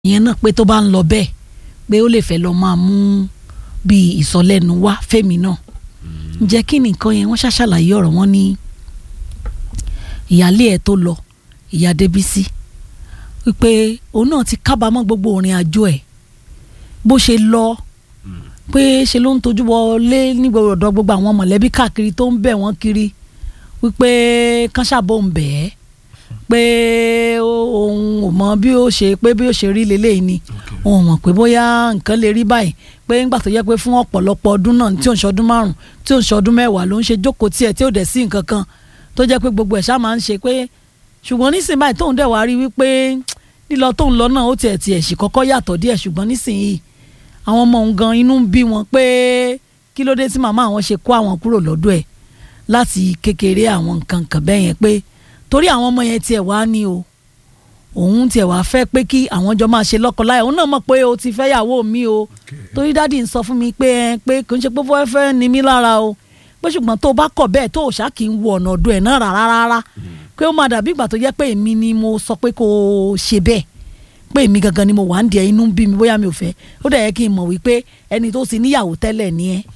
ìyẹn náà pé tó bá ń lọ bẹ́ẹ̀ pé ó lè fẹ́ lọ máa mú bíi ìsọlẹ́nu wá fẹ́mi náà ǹjẹ́ kí ni nǹkan yẹn wọ́n ṣàṣàlàyé ọ̀rọ̀ wọn ní ìyáálé ẹ̀ tó lọ ìyá Débísí wípé òun náà ti kábàámọ̀ gbogbo òrìn àjò ẹ̀ bó ṣe lọ pé ṣe ló ń tojú wọlé ní ọ̀dọ̀ gbogbo àwọn mọ̀lẹ́bí káàkiri tó ń bẹ̀ wọ́n kiri wípé kán ṣàbò ń bẹ̀ ẹ́ pé òun ò mọ bí ó ṣe pé bí ó ṣe rí leléyìí ni òun ò mọ̀ pé bóyá nǹkan lè rí báyìí pé ńgbà tó yẹ pé fún ọ̀pọ̀lọpọ̀ ọdún náà tí ò ń ṣọdún márùn tí ò ń ṣọdún mẹ́wàá ló ń ṣe jókòó tiẹ̀ tí ò dẹ̀ sí nǹkan kan tó jẹ́ pé gbogbo ẹ̀ ṣá máa ń ṣe pé ṣùgbọ́n nísìnyí báyìí tóun dẹ̀ wá rí wípé lílọ tóun lọ náà ó tiẹ̀ tiẹ̀ sì kọ́kọ́ yàtọ̀ díẹ̀ ṣùgbọ́n nísìnyí àwọn ọmọ òun gan inú ń bí wọn pé kí ló dé tí màmá àwọn ṣe kó àwọn kúrò lọ́dọ̀ ẹ̀ láti kékeré àwọn nǹkan kan bẹ́ẹ̀ yẹn pé torí àwọn ọmọ yẹn tiẹ̀ wá ní o òun tiẹ̀ wá fẹ́ pé kí àwọn jọ máa ṣe lọ́kọláya òun náà mọ̀ pé o ti fẹ́ yàwó mi o torí dádì ń sọ fún mi pé ẹ pé kò ń ṣe pé fẹ́ fẹ́ ni mí lára o pé ṣùgbọ́n tó o bá kọ̀ bẹ́ẹ̀ tó o ṣá kì í wo ọ̀nà ọ̀dọ̀ ẹ̀ náà rárá rárá pé ó máa dàbí ìgbà tó jẹ́ pé èmi ni mo sọ pé kò ṣe bẹ́ẹ̀ pé èmi gangan ni mo wà ń di ẹ inú bí mi bóyá mi ò fẹ́ ó dẹ̀ yẹ kí n mọ̀ wípé ẹni tó ti níyàwó tẹ́lẹ̀ ni ẹ́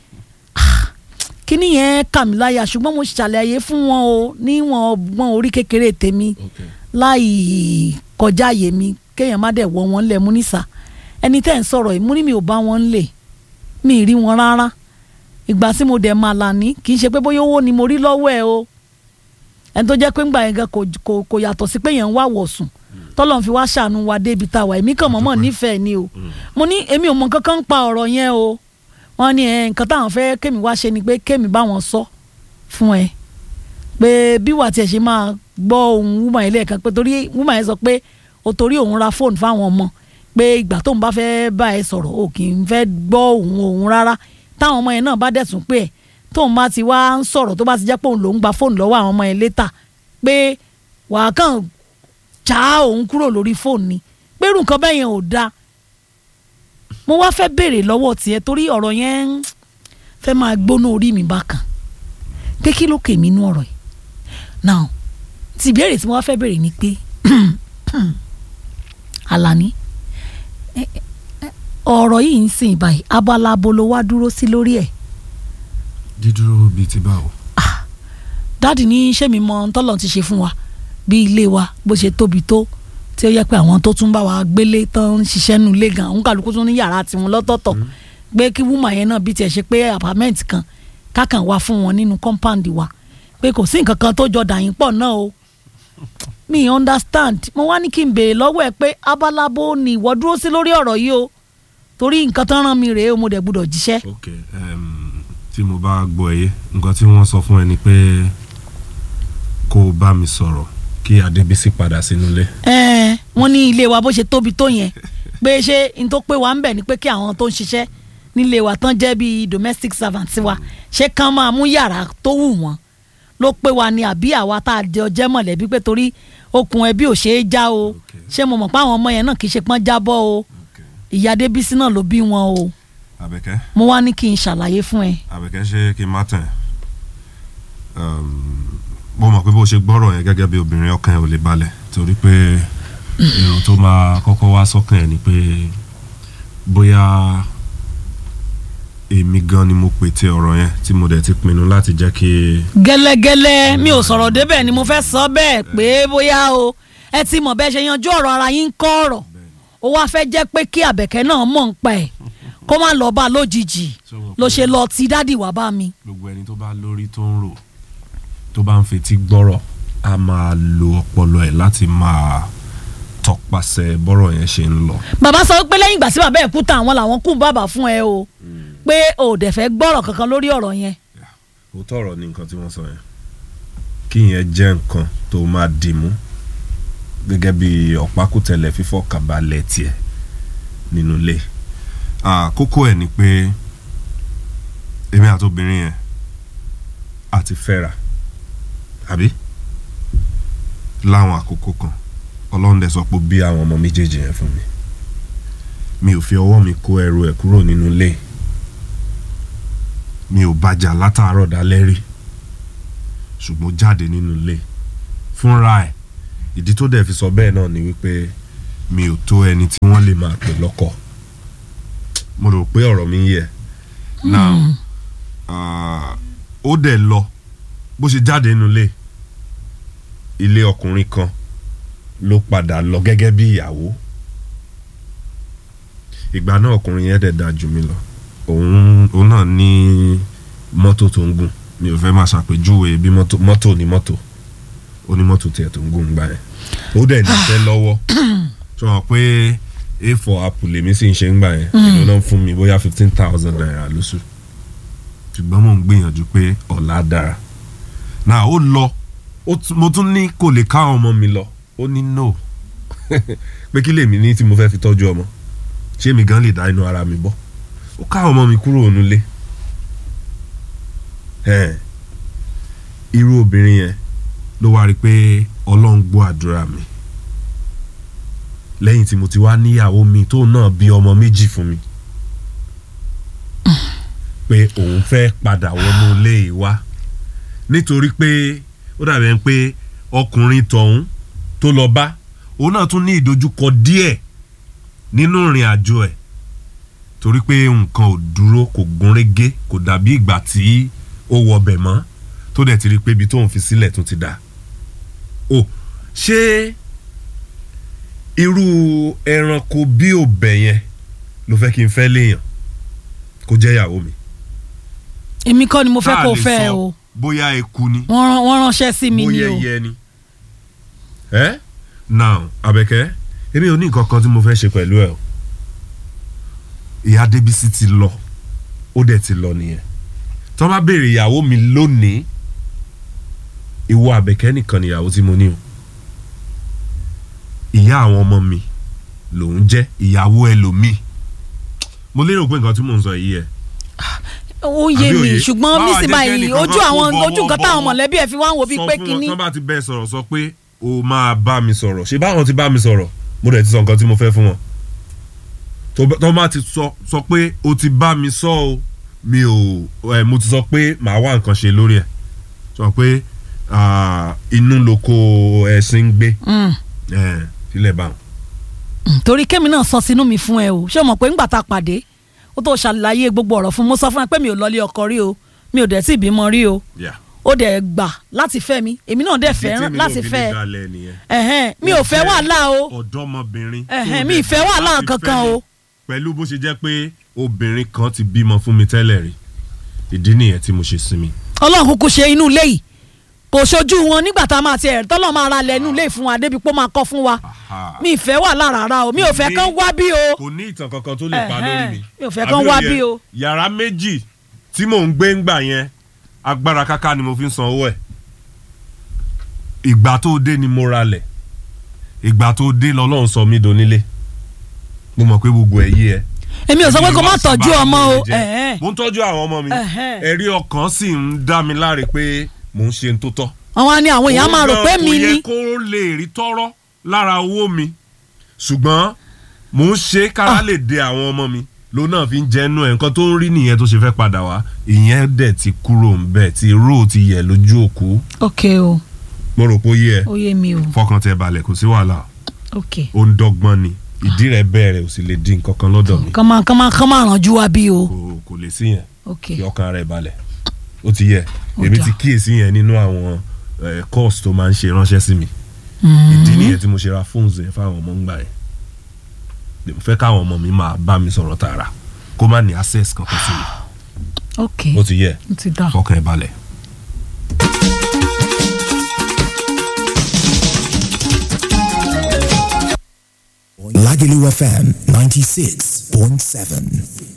kíní yẹn kà mí láyà ṣùgbọ́n mo ṣàlàyé fún wọn o níwọ̀n ọgbọ́n orí kékeré tèmi láì kọjá àyè mi kéèyàn má dẹ̀ wọ wọn lẹ̀ mú nísà ẹni tẹ́ ń sọ̀rọ̀ yìí mú ní mi ò bá wọn lè mi ì rí wọn rárá ìgbà tí mo dẹ̀ máa là ní kì í ṣe pé bóyá owó ni mo rí lọ́wọ́ ẹ o ẹni tó jẹ́ pé ńgbà yẹn gan kò yàtọ̀ sí pé yẹn ń wá wọ̀sùn tọ́lọ́n fi wá ṣàánú wa débi tá a wà èmi kàn mọ́mọ́ nífẹ̀ẹ́ ni o mo ní èmi ò mọ kankan ń pa ọ̀rọ̀ yẹn o wọ́n ní ẹ nǹkan táwọn fẹ́ kémi wá ṣe ni pé kémi bá wọn sọ fún ẹ pé bí wà tiẹ̀ ṣe máa gbọ́ ohun wúmọ̀ yẹn lẹ́ẹ̀kan pé torí wúmọ̀ yẹn sọ pé o torí òun ra fóònù fáwọn ọmọ pé ìgbà tóun bá fẹ́ bá ẹ sọ̀rọ̀ o kì í fẹ́ gbọ́ ohun òun rárá táwọn ọmọ yẹn náà bá dẹ̀sùn pé ẹ̀ tóun bá ti wá ń sọ̀rọ̀ tó bá ti jẹ́ pé òun lòún gba fóònù lọ́wọ́ àwọn ọmọ yẹn létà pé wàá kàn já òun kúrò lórí fóònù ni pé irú nǹkan bẹ́ẹ̀ yẹn ò dáa mo wá fẹ́ béèrè lọ́wọ́ tiẹ̀ torí ọ̀rọ̀ yẹn fẹ́ máa gbóná orí mi bákan pé kí ló kèmí inú ọ̀rọ̀ yìí now ti ìbéèrè tí mo wá fẹ́ béèrè ni pé Àlàní ọ̀rọ̀ yìí ń sìn báyìí abala abo ló wá dúró sí lórí ẹ̀. dídúró bíi ti báwo. dáàdì ní iṣẹ́ mi mọ tọ́lọ̀ ti ṣe fún wa bí ilé wa bó ṣe tóbi tó tí ó yẹ pé àwọn tó tún bá wa gbélé tán ń ṣiṣẹ́ nù lé gan òun kàlùkù tún ní yàrá tiwọn lọ́tọ̀ọ̀tọ̀ pé kí wúmà yẹn náà bí tiẹ̀ ṣe pé apartment kan kákan wá fún wọn nínú compound wa pé kò sí nǹkan kan tó jọ dàyín pọ̀ náà o mi understand mo wá ní kí n béèrè lọ́wọ́ ẹ pé abalabo ni ìwọ dúró sí lórí ọ̀rọ̀ yìí o torí nǹkan tán rán mi rèé o mo dẹ̀ gbúdọ̀ jíṣẹ́. ok um, tí mo bá gbọ́ ẹ yé nǹkan tí wọ́n sọ fún ẹ ni pé kó o bá mi sọ̀rọ̀ kí Adébísí padà sínú ilé. ẹ wọ́n ní ilé wa bó ṣe tóbi tó yẹn pé ṣé n tó pé wa ń bẹ̀ ni pé kí àwọn tó ń ṣiṣẹ́ nílé wa tán jẹ́ bíi domestic servant wa ṣé kán máa mú yàrá tó wù wọ́n ló pé wa ni àbí àwa tá a jẹ ọjẹ́ mọ̀lẹ́bí pé torí okùn ẹbí ò ṣeé já o ṣé mo mọ̀ pé àwọn ọmọ yẹn náà kì í ṣe pọ́n jábọ́ o ìyá Débísí náà ló bí wọn o Àbẹ̀kẹ́ mo wá ní kí n ṣàlàyé fún ẹ. Àbẹ̀kẹ́ ṣé kí n má tẹ̀ mo mọ̀ pé bó ṣe gbọ́rọ̀ yẹn gẹ́gẹ́ bí obìnrin ọkàn ẹ̀ ò lè balẹ̀ torí pé èrò tó máa kọ́kọ́ wá sọ́kàn ẹ̀ ni pé bóyá èmi gan ni mo pète ọ̀rọ̀ yẹn tí mo dẹ̀ ti pinnu láti jẹ́ kí. gẹ́lẹ́gẹ́lẹ́ mi ò sọ̀rọ̀ débẹ̀ ni mo fẹ́ sọ bẹ́ẹ̀ pé bóyá o ẹ ti mọ̀ bẹ́ẹ̀ ṣe yanjú ọ̀rọ̀ ara yín ń kọ́ ọ̀rọ̀ ó wá fẹ́ jẹ́ pé kí àbẹ̀kẹ́ náà mọ̀ ń pa ẹ̀ kó má lọ bá a lójijì ló ṣe lọ ti dádì wá bá mi. gbogbo ẹni tó bá lórí tó ń rò tó bá ń fetí gbọ́rọ̀ a máa lo ọpọlọ ẹ̀ láti máa tọpasẹ̀ bọ́rọ̀ yẹn ṣe ń lọ. bàbá sọ pé lẹ́yìn ìgbà tí bàbá ẹ̀ kú tán àwọn làwọn kú bàbá fún ẹ o pé o dẹ̀ fẹ́ gbọ́rọ̀ kankan lórí ọ̀rọ̀ yẹn. òótọ́ ọ̀rọ̀ ni nǹkan tí wọ́n sọ yẹn kí yẹn jẹ́ nǹkan tó máa dì mú gẹ́gẹ́ bí ọ̀pákùtẹ̀lẹ̀ fífọ́ kàbálẹ̀ tiẹ̀ nínú ilé. kókó ẹ̀ ni pé èmi àti obìnrin yẹn àti fẹ́ra àbí láwọn àkókò kan ọlọ́run dẹ̀ sọ pé bí àwọn ọmọ méjèèjì yẹn fún mi mi ò fi ọwọ́ mi kó ẹrù ẹ̀ kúrò nínú ilé mi ò bàjà látàárọ̀ dalẹ́ rí ṣùgbọ́n jáde nínú ilé fúnra ẹ̀ ìdí tó dẹ̀ fi sọ bẹ́ẹ̀ náà ni wípé mi ò tó ẹni tí wọ́n lè máa pè lọ́kọ mo rò pé ọ̀rọ̀ mi ń yẹ now ah, ó dẹ̀ lọ bó ṣe jáde nínú ilé ilé ọkùnrin kan ló padà lọ gẹ́gẹ́ bí ìyàwó ìgbà náà ọkùnrin yẹn dẹ̀ dáa jù mí lọ òun òun náà ní mọ́tò tó ń gùn mi ò fẹ́ máa ṣàpèjúwe bí mọ́tò mọ́tò ní mọ́tò ó ní mọ́tò tiẹ̀ tó ń gùn gbà yẹn ó dẹ̀ níṣẹ́ lọ́wọ́ sọ wọn pé a for apple lèmi sì ń ṣe ń gbà yẹn ìlú náà fún mi bóyá fifteen thousand naira lóṣù ṣùgbọ́n mò ń gbìyànjú pé ọ̀la dára náà ó lọ ó tún- mo tún ní kò lè ká ọmọ mi lọ ó ní no pé kí lèmi ní tí mo fẹ́ fi tọ́jú ọmọ ṣé mi gan lè dá inú ara mi bọ́ ó ká ọmọ mi kúrò nílé Ẹ̀, irú obìnrin yẹn ló wá rí i pé ọlọ́run gbọ́ àdúrà mi lẹ́yìn tí mo ti wá níyàwó mi tó náà bí ọmọ méjì fún mi pé òun fẹ́ padà wọnú ilé yìí wá nítorí pé ó dàbí ẹni pé ọkùnrin tọ̀hún tó lọ bá òun náà tún ní ìdojúkọ díẹ̀ nínú ìrìn àjò ẹ̀ torí pé nǹkan ò dúró kò gúnrégé kò dàbí ìgbà tí ó wọbẹ̀ mọ́ tó dẹ̀ ti rí i pé ibi tóun fi sílẹ̀ tún ti dà o ṣé irú ẹranko bí òbẹ̀ yẹn ló fẹ́ kí n fẹ́ léèyàn kó jẹ́ ìyàwó mi. èmi kọ́ ni mo fẹ́ Tá a kó lè fẹ́ sọ o bóyá eku ni wọ́n rán- wọ́n ránṣẹ́ sí mi ni bóyá o ẹyẹ ni. ẹ now Àbẹ̀kẹ́ èmi ò ní nǹkan kan tí mo fẹ́ ṣe pẹ̀lú ẹ o ìyá Débísí ti lọ ó dẹ̀ ti lọ nìyẹn tó bá béèrè ìyàwó mi lónìí ìwọ Àbẹ̀kẹ́ nìkan nìyàwó tí mo ní o ìyá àwọn ọmọ mi lòún jẹ́ ìyàwó ẹlòmíì mo lérò pé nǹkan tí mò ń sọ yìí ẹ ó yé àbí mi òye? ṣùgbọ́n Báwa jẹ́ nísìnyí kẹ́nìkan ojú kan àwọn kó bọ̀wọ̀ ojú nǹkan táwọn bọ̀wọ̀. mọ̀lẹ́bí ẹ̀ fi wá ń wo bíi sọ pé fún kínní wọn tán bá ti bẹ́ẹ̀ sọ̀rọ̀ sọ pé o máa bá mi sọ̀rọ̀ ṣé báwọn ti bá mi sọ̀rọ̀ mo dẹ̀ ti sọ nǹkan tí mo fẹ́ fún wọn tó bá- tó bá ti sọ sọ pé o ti bá mi sọ o mi ò ẹ mo ti sọ pé màá wá nǹkan ṣe lórí ẹ̀ sọ pé ah, inú lóko ẹ̀sìn ń gbé Mm. ẹ̀ sílẹ̀ báwọn. Mm, torí kémi náà sọ sínú mi fún ẹ o ṣé o mọ̀ pé ńgbà tá a pàdé ó tó ṣàlàyé gbogbo ọ̀rọ̀ fún mi mo sọ fún ẹ pé mi ò lọlé ọkọ rí o mi ò dẹ̀ tí ì bímọ rí o Yeah. ó dẹ̀ gbà láti fẹ́ mi èmi náà dẹ̀ fẹ́ràn láti fẹ́ ẹ ẹ̀hẹ́n mi ò fẹ́ wàhálà o ọ̀dọ́mọbìnrin Ẹ̀hẹ́n, tó mi dẹ̀ ì fẹ́ gbà wàhálà láti kankan fẹ́ mi o. pẹ̀lú bó ṣe jẹ́ pé obìnrin kan ti bímọ fún mi tẹ́lẹ̀ rí ìdí nìyẹn tí mo ṣe sinmi. ọlọ́run kúkú ṣe inú ilé yìí kò ṣojú wọn nígbà tá a máa ti ẹ̀rí tọ́lọ́ máa ra lẹ̀ inú ilé yìí fún wa débi pé ó máa kọ́ fún wa Aha. mi ì fẹ́ wàhálà rárá o mi ò fẹ́ kán wá bí o kò ní ìtàn kankan tó lè pa Ẹ̀hẹ́n, lórí mi. mi ò fẹ́ kán wá Àbí òye, bí o. yàrá méjì tí mò ń gbé ńgbà yẹn agbára káká ni mo fi ń san owó ẹ̀. ìgbà tó dé ni mo ra lẹ̀ ìgbà tó dé lọ́lọ́run sọ mí donílé mo mọ̀ pé gbogbo ẹ̀ yé ẹ. èmi ò sọ pé kó má Èmi wá sí tọ́jú bá ọmọ mi o jẹ́. ẹ̀hẹ́n. mo ń tọ́jú àwọn ọmọ mi Ẹ̀hẹ́n. ẹ̀rí ọkàn sì ń dá mi láre pé mò ń ṣe ń tó tọ́. àwọn á ní àwọn èèyàn máa rò Òun pé gan mi kò yẹ ni kó lè rí tọ́rọ́ lára owó mi ṣùgbọ́n mò ń ṣe kára lè de àwọn ọmọ mi ló náà fi ń jẹnu ẹ̀ nǹkan tó ń rí nìyẹn tó ṣe fẹ́ padà wá ìyẹn dẹ̀ ti kúrò ń bẹ̀ tí róò ti yẹ lójú òkú ok o mo rò pé ó yé ẹ ó yé mi o fọkàn tẹ balẹ̀ kò sí wàhálà ok ó ń dọ́gbọ́n ni ìdí rẹ̀ bẹ̀rẹ̀ ò sì lè di nǹkan kan lọ́dọ̀ mi kán máa kán máa kán máa rànjú wa bí o kò kò lè sí yẹn ok kí ọkàn rẹ̀ balẹ̀ ó ti yẹ Ó èmi dáa. ti kíyèsí yẹn nínú àwọn eh, course tó máa ń ṣe ránṣẹ́ sí mi Mm. ìdí nìyẹn tí mo ṣe ra fóònù yẹn fáwọn ọmọ ń gbà yẹn mo fẹ́ káwọn ọmọ mi máa bá mi sọ̀rọ̀ tààrà kó má ní access kankan sí mi ok ó ti yẹ ó ti dà fọkàn ẹ balẹ̀. Lagelu FM 96.7.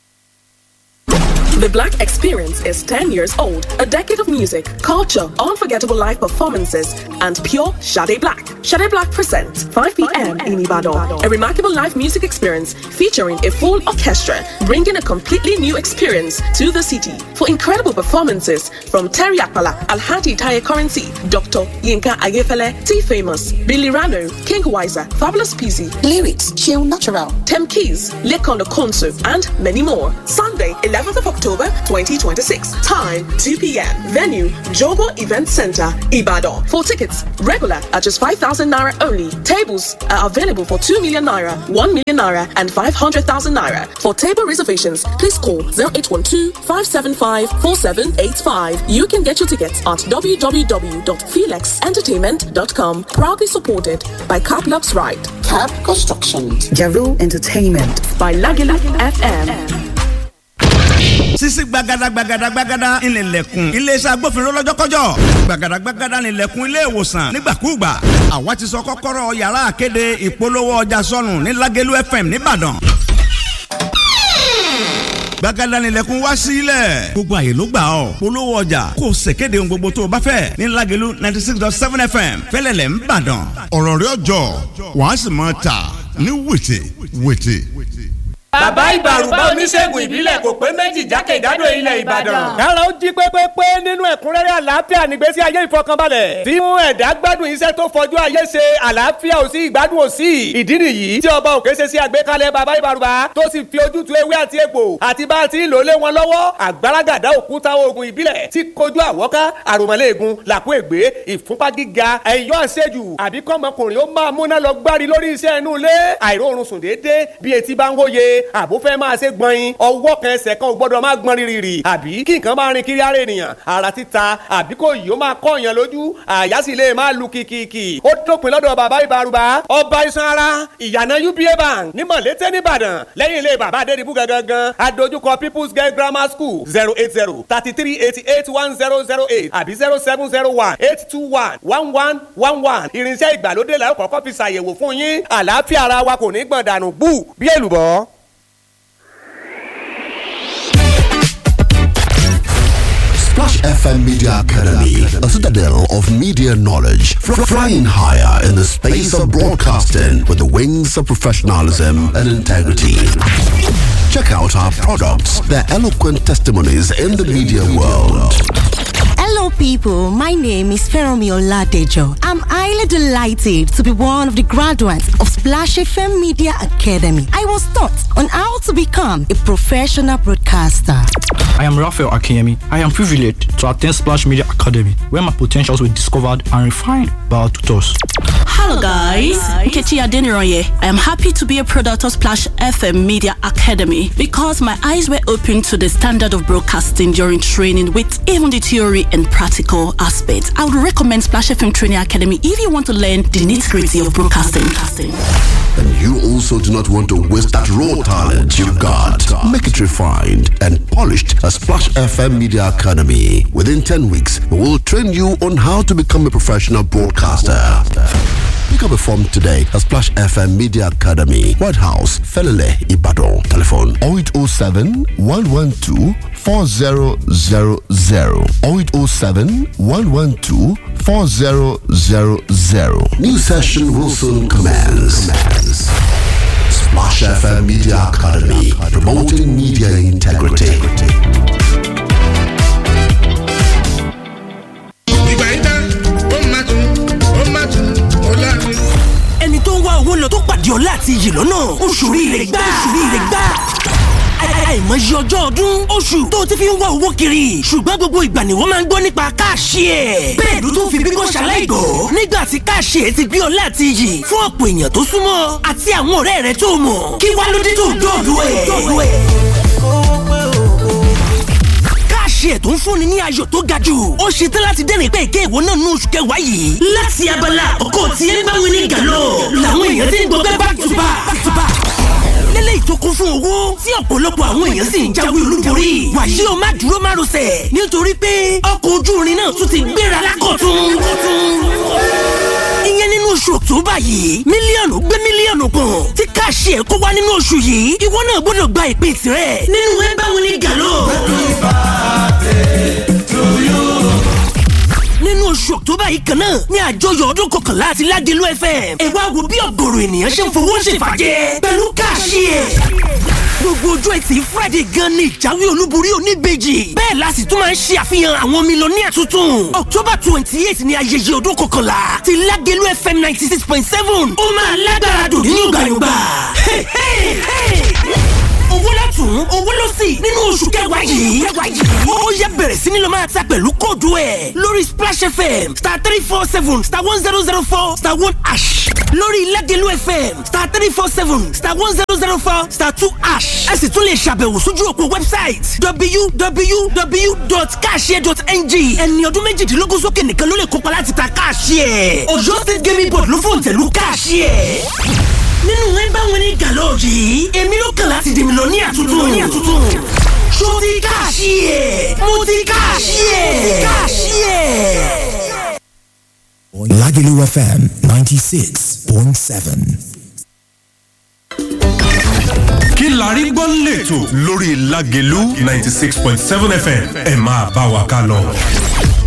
The Black Experience is 10 years old, a decade of music, culture, unforgettable live performances, and pure Shade Black. Shade Black presents 5 p.m. in Ibadan, a remarkable live music experience featuring a full orchestra, bringing a completely new experience to the city. For incredible performances from Terry Akpala, Alhaji Taye Currency, Dr. Yinka Ayefele, T Famous, Billy Rano, King Wiser, Fabulous Peasy, Lyrics, Chill Natural. Tem Keys, Lekondo Konsu, and many more. Sunday, 11th of October October 2026. Time 2 p.m. Venue Jogo Event Center, Ibadan. For tickets, regular at just 5,000 naira only. Tables are available for 2 million naira, 1 million naira, and 500,000 naira. For table reservations, please call 0812 575 4785. You can get your tickets at www.felixentertainment.com. Proudly supported by Caplux Ride, Cap Construction, Jaru Entertainment. by Lagila FM. sisi gbagada gbagada gbagada ìnìlẹ̀kùn iléeṣẹ́ agbófinró lọ́jọ́kọ́jọ́ gbagada gbagada ìnìlẹ̀kùn ilé ìwòsàn nígbàkúùgbà àwa ti sọ kọ́kọ́rọ́ yàrá àkéde ìpolówó ọjà sọnù ní Lágẹ̀lú FM nìbàdàn gbagada nílẹ̀kùn wá sílẹ̀ gbogbo àyè ló gbà ọ́ polówó ọjà kò ṣèkéde ohun gbogbo tó o bá fẹ́ ní Lágẹ̀lú ninety six dot seven fm fẹ́lẹ́lẹ̀ ń bàdàn. ọ̀rọ̀ rẹ̀ ọjọ́ wàá sì máa tà ní wètè wètè. bàbá ìbàrùbá oníṣègùn ìbílẹ̀ kò pé méjì jákèjádò ilẹ̀ ìbàdàn. kára ó jí pépépé nínú ẹ̀kúnrẹ́rẹ́ àlàáfíà nígbésí ayé ìfọkànbalẹ̀ tí mú ẹ̀dá gbádùn iṣẹ́ tó fojú ayé ṣe àlàáfíà ò sí ìgbádùn ò sí ìdí nìyí tí ọba òkè ṣe sí àgbékalẹ̀ bàbá ìbàrùbá tó sì fi ojútùú ewé àti egbò àti bá a ti ń lò lé wọn lọ́wọ́ àgbàràgàdà òkúta oògùn ìbílẹ̀ tí kojú àwọ́ká àròmọ́lẹ́ẹ̀gùn làkú ègbé ìfúnpá gíga ẹ̀yọ́ àṣejù àbí kọ́mọkùnrin ó máa múná lọ gbárí lórí iṣẹ́ inú ilé àìróorun sùn déédéé bí etí bá ń hóye àbó fẹ́ máa ṣe gbọ̀nyin ọwọ́ kan ẹsẹ̀ kan ò gbọ́dọ̀ máa gbọ́n rírì àbí kí nǹkan máa rin kiri ara ènìyàn ara títa àbí kò yìí ó máa kọ́ èèyàn lójú àyà sì lè máa lu kìkìkì ó dópin lọ́dọ̀ bàbá ìbárùbá ọba iṣan ara ìyànà uba bank ní mọ̀lété nìbàdàn lẹ́yìn ilé bàbá adédìbú gangan adójúkọ people's girl grammar school zero eight zero thirty three eighty eight one zero zero eight àbí zero seven zero one eight two one one one one one irinṣẹ́ ìgbàlódé la ó kọ́kọ́ fi ṣàyẹ̀wò fún yín àlàáfíà ara wa kò ní gbọ̀n dànù bú bí èlùbọ́. Splash FM Media Academy, a citadel of media knowledge, fr- flying higher in the space of broadcasting with the wings of professionalism and integrity. Check out our products, their eloquent testimonies in the media world. Hello, people. My name is Feromi Oladejo. I'm highly delighted to be one of the graduates of Splash FM Media Academy. I was taught on how to become a professional broadcaster. I am Raphael Akiyemi. I am privileged to attend Splash Media Academy, where my potentials were discovered and refined by our tutors. Hello guys, Nkechi Adeniroye. I am happy to be a product of Splash FM Media Academy because my eyes were opened to the standard of broadcasting during training with even the theory and practical aspects. I would recommend Splash FM Training Academy if you want to learn the nitty-gritty of broadcasting. And you also do not want to waste that raw talent you've got. Make it refined and polished at Splash FM Media Academy. Within 10 weeks, we will train you on how to become a professional broadcaster. Pick up a form today at Splash FM Media Academy, White House, Felele, Ibadan. Telephone 0807 112 4000 0807 112 4000. New session will soon commence. Splash FM Media Academy, promoting media integrity. ìgbà yìí tán ó máa tún ó máa tún ó láàrin. ẹni tó ń wá owó lọ tó pàdé ọlá àti iyì lọ́nà oṣù rire gbà oṣù rire gbà àìmọye ọjọ́ ọdún oṣù tó ti fi ń wá owó kiri ṣùgbọ́n gbogbo ìgbà ni wọ́n máa ń gbọ́ nípa káàṣì ẹ̀. bẹ́ẹ̀ ló tún fi bíbọ́ ṣaláìgọ́ nígbà tí káàṣì ẹ̀ ti gbé ọlá àti iyì fún ọ̀pọ̀ èèyàn tó súnmọ́ àti àwọn ọ̀rẹ́ rẹ̀ tó mọ̀ kí wá ló dé tó dọ̀dọ̀ ẹ̀. káàṣì ẹ̀ tó ń fúnni ní ayọ̀ tó ga jù ó ṣe tán láti dẹ́rìn pé èké ìwọ náà ní oṣù kẹwàá yìí. láti abala ọkọ̀ tí ẹ bá wí ní gàlọ́ làwọn èèyàn ti ń gbọ́ pé back to back back to back lélẹ́yìí tó kún fún owó tí ọ̀pọ̀lọpọ̀ àwọn èèyàn sì ń jáwé olúborí. wàyí o má dúró má rọsẹ̀ nítorí pé ọkọ̀ ojú irin náà tún ti gbéra lákọ̀tún. ìyẹn nínú oṣù October yìí mílíọ̀nù gbé mílíọ̀nù kan tí káàṣì ẹ̀ kó wá nínú oṣù yìí ìwọ náà gbọ́dọ̀ gba ìpín tirẹ̀ nínú ẹ báwo ni gàlọ́. nínú oṣù October yìí kan náà ní àjọyọ̀ ọdún kọkànlá àti Ládìlú FM ẹ wá wo bí ọ̀gọ̀rọ̀ ènìyàn ṣe ń fowó ṣèfàjẹ́ pẹ̀lú káàṣì ẹ̀ gbogbo ojú ẹtì Friday gan ni ìjáwé olúborí oníbejì bẹ́ẹ̀ la sì tún máa ń ṣe àfihàn àwọn mílíọ̀nìyà tuntun October twenty eight ni ayẹyẹ ọdún kọkànlá ti Ládìlú FM ninety six point seven ó máa lágbára dùn ní yọ̀gbàyọ̀gbà owó látún owó ló lọ́sì nínú oṣù kẹwàá yìí. ó yẹ bẹ̀rẹ̀ sí ni lọ máa ta pẹ̀lú kóòdù ẹ̀ lórí splash fm star three four seven star one zero zero four star one ash lórí lẹ́gẹ̀lú fm star three four seven star one zero zero four star two ash ẹ sì tún lè ṣàbẹ̀wò sójú òpó website www.cashier.ng ẹni ọdún méjìdínlógún sókè nìkan ló lè kópa láti ta cashier ọ̀yọ́ state gaming board ló fòǹtẹ̀lú cashier nínú ẹ bá wọn ní gàlọ́ yìí èmi ló kàn láti dèmi lọ ní àtúntò ní àtúntò ṣó ti káàṣì ẹ̀ mo ti káàṣì ẹ̀ káàṣì ẹ̀. Lagelu FM 96.7. kí la rí gbọ́ lẹ́tọ̀ lórí Lágelú ninety six point seven FM ẹ máa bá wa ká lọ.